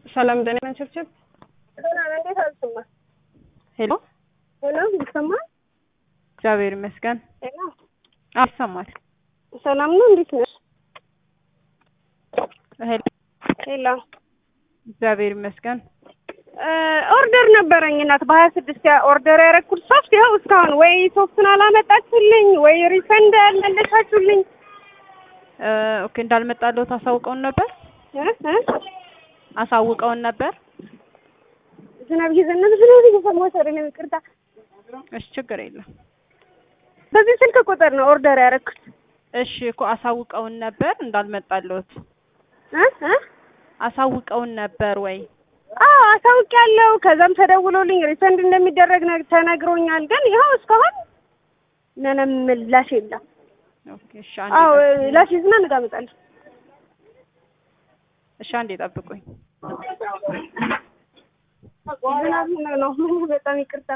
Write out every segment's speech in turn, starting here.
ሰላም ደህና ነን ችብችብ ሰላም እንዴት አልሰማ ሄሎ ሄሎ ይሰማል እግዚአብሔር ይመስገን ሄሎ አዎ ይሰማል ሰላም ነው እንዴት ነሽ ሄሎ ሄሎ እግዚአብሔር ይመስገን ኦርደር ነበረኝ እናት በሀያ ስድስት ኦርደር ያደረኩት ሶፍት ይኸው እስካሁን ወይ ሶፍቱን አላመጣችሁልኝ ወይ ሪፈንድ አልመለሳችሁልኝ እ ኦኬ እንዳልመጣልዎት አሳውቀውን ነበር እ እ አሳውቀውን ነበር ዝናብ እየዘነበ ዝናብ እየሰማሁት አይደለም ይቅርታ እሺ ችግር የለም በዚህ ስልክ ቁጥር ነው ኦርደር ያደረኩት እሺ እኮ አሳውቀውን ነበር እንዳልመጣልዎት እ እ አሳውቀውን ነበር ወይ አዎ አሳውቂያለሁ ከዛም ተደውሎልኝ ሪፈንድ እንደሚደረግ ነ- ተነግሮኛል ግን ይኸው እስካሁን ምንም ምላሽ የለም ኦኬ እሺ አዎ አንዴ ጠብቁኝ። ላሽ ዝና ነገ አመጣለሁ እሺ አንዴ ጠብቁኝ ዝናብ ነው በጣም ይቅርታ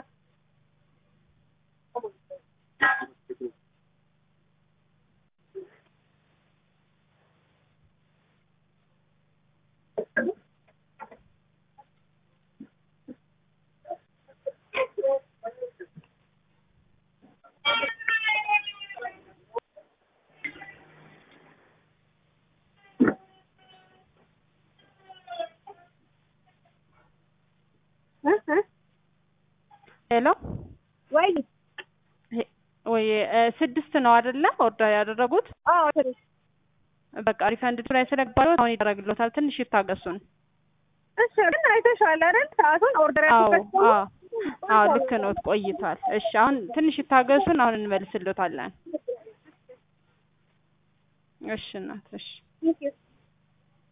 እ እ ሄሎ ወይ ሄ- ወይ እ ስድስት ነው አይደለ ኦርደር ያደረጉት አዎ ትንሽ በቃ ሪፈንድ ላይ ስለገባለው አሁን ይደረግልዎታል ትንሽ ይታገሱን እሺ ግን አይተሽዋል አይደል ሰዓቱን ኦርደር አዎ ያደረኩት አዎ አዎ ልክ ነው ቆይቷል እሺ አሁን ትንሽ ይታገሱን አሁን እንመልስልዎታለን እሺ እናት እሺ ቴንክ ዩ